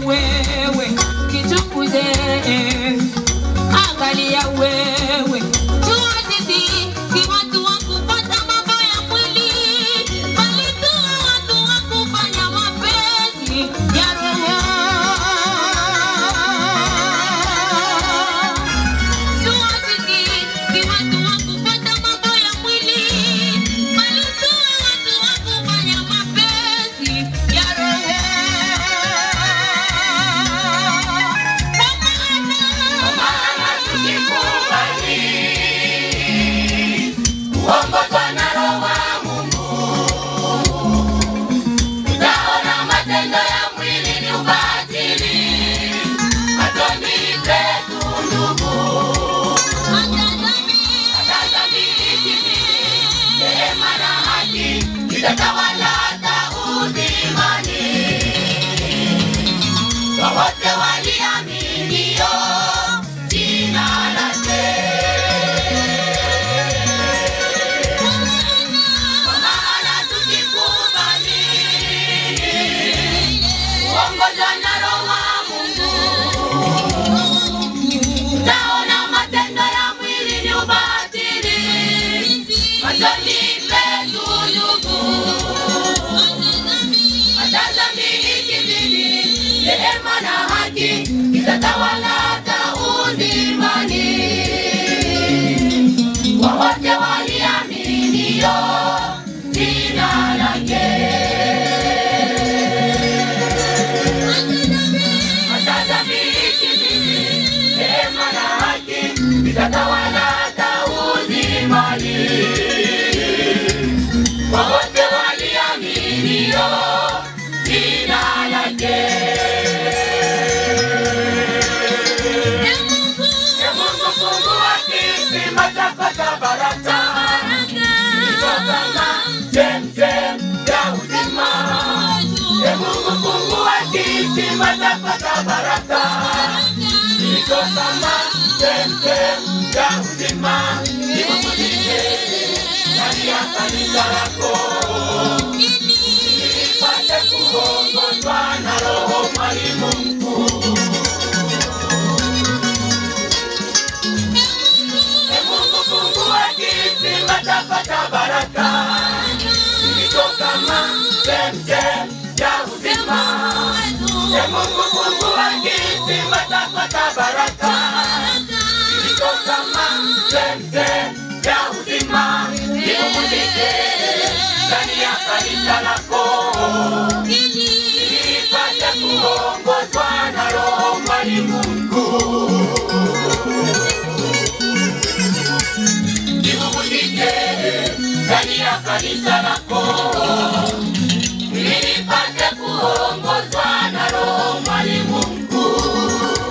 wewe kichunguze, angalia wewe jua sisi si watu wa kupata mambo ya mwili, bali tu watu wa kufanya mapenzi ya roho. Jua sisi si watu wa kupata mambo ya mwili, bali tu watu wa kufanya mapenzi ya roho. Kwa maana Kuongozwa na Roho wa Mungu. Tutaona matendo ya mwili ni ubatili, machoni petu ndugu. Hata dhambi ikizidi, rehema na haki zitatawala hata uzimani. Kwa wote waliaminio jina lake. Kwa maana tukikubali kuongozwa na Roho wa Mungu, tutaona matendo ya mwili ni ubatili, machoni petu ndugu. Hata dhambi ikizidi, rehema na haki zitatawala hata uzimani kwa wote waliaminio jina lake. Hata dhambi ikizidi, rehema na haki zitatawala hata uzimani. Kwa wote waliaminio jina lake. Ee Mungu, fungua kisima chako cha baraka, kama chemchem ya uzima. Ee Mungu, fungua kisima chako cha baraka, kiko kama chemchem ya uzima. Nimufundishe ndani ya kanisa lako, nipate kuongozwa na Roho mwalimu mkuu. Ee Mungu, fungua kisima chako cha baraka, kilicho kama chemchem ya uzima. Ee Mungu, fungua kisima chako cha baraka, kilicho kama chemchem ya uzima. Nikufundishe ndani ya kanisa lako, nipate kuongozwa na Roho mwalimu mkuu. Nikufundishe ndani ya kanisa lako, ili nipate kuongozwa na Roho mwalimu mkuu.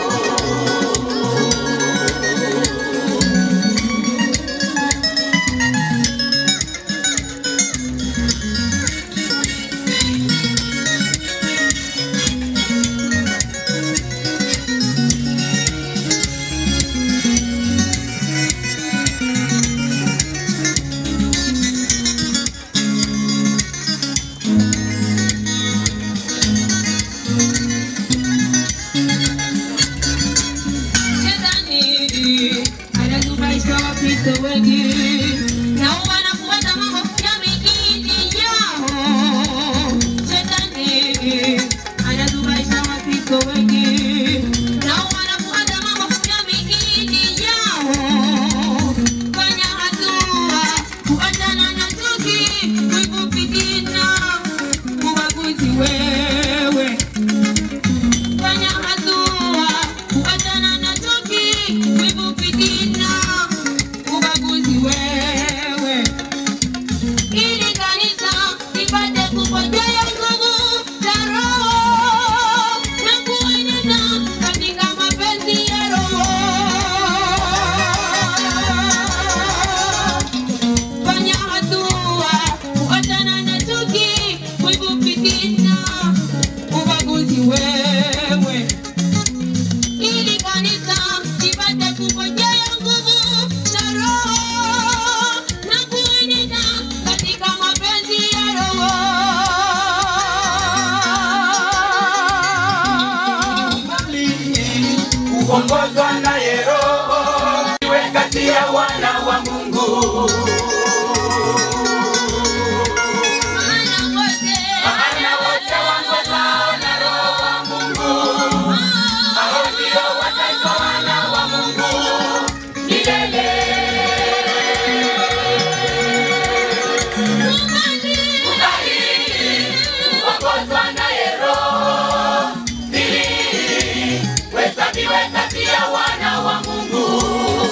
Shetani anazubaisha Wakristo wengi na wanafuata mahofu ya migini yao. Shetani anazubaisha Wakristo wengi na wanafuata mahofu ya migini yao. Fanya hatua kuachana na chuki, wivu, fitina, ubaguzi wewe fanya hatua kuachana na chuki, wivu, fitina, ubaguzi wewe, ili kanisa lipate kupokea nguvu za Roho na kuenenda katika mapenzi ya Roho. Fanya hatua kuachana na chuki, wivu, fitina, ubaguzi wewe ili kanisa lipate kupokea nguvu za Roho na kuenenda katika mapenzi ya Roho. kuongozwa naye Roho, iwe kati ya wana wa Mungu. Maana wote waongozwao na Roho wa Mungu, hao ndio wataitwa wana wa Mungu milele. Kubali kuongozwa naye Roho, ili uhesabiwe kati ya wana wa Mungu.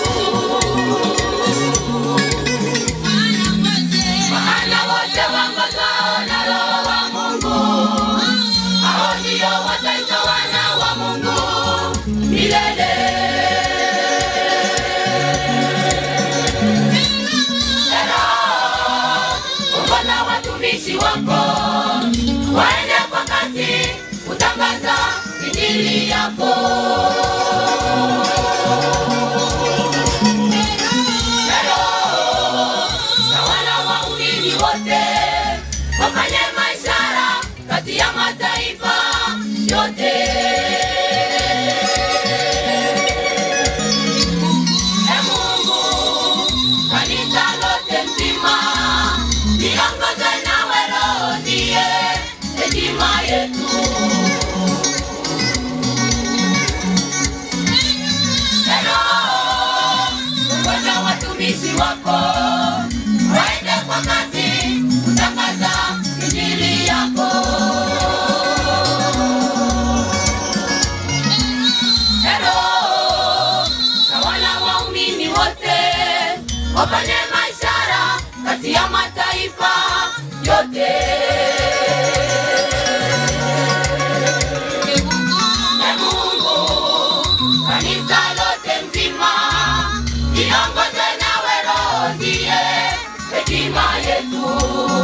Maana wote waongozwao na Roho wa Mungu, hao ndio wataitwa wana wa Mungu milele. Tena, ongoza watumishi wako waende kwa kasi kutangaza injili yako. Tena, tawala waumini wote wafanye maishara kati ya mataifa yote. E Mungu, kanisa lote mzima liongoze nawe Roho ndiye hekima yetu. E Roho, ongoza watumishi wako waende kwa kasi kutangaza injili yako. E Roho, tawala waumini wote wafanye maishara kati ya mataifa yote. E Mungu, kanisa lote nzima liongoze nawe Roho ndiye hekima yetu.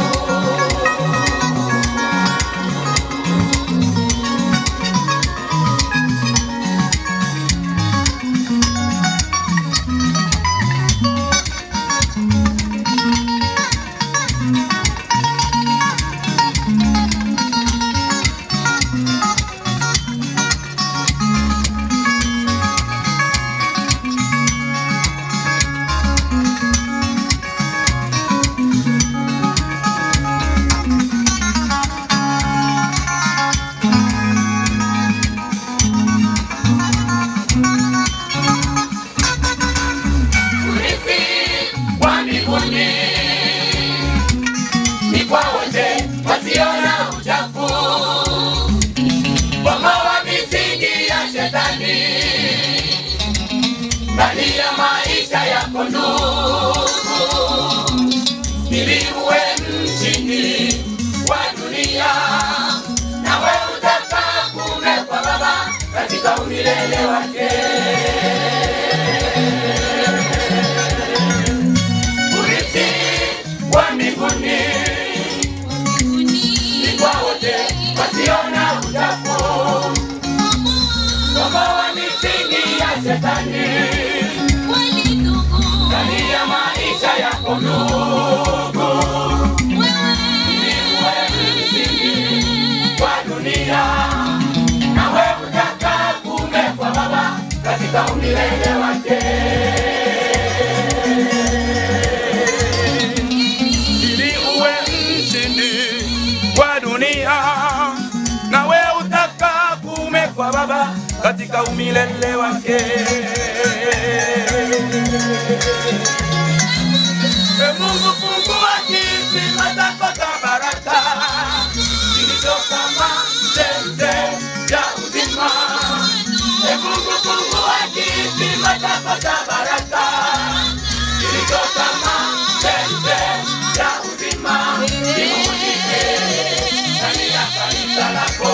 Urithi wa mbinguni ni kwa wote wasiona uchafu, bomoa misingi ya shetani ndani ya maisha yako ndugu, ili uwe mshindi wa dunia, nawe utakaa kuume kwa Baba katika umilele wake. Urithi wa mbinguni ni kwa wote wasiona uchafu, bomoa misingi ya shetani ndani ya maisha yako ndugu, ili uwe msingi wa dunia, nawe utakaa kuume kwa Baba katika umilele wake. ili uwe mshindi wa dunia, nawe utakaa kuume kwa Baba katika umilele wake. E Mungu, fungua kisima chako cha baraka kilicho kama chemche ya uzima. E Mungu, fungua kisima chako cha baraka kilicho kama chemche ya uzima, kimulike ndani ya kanisa lako.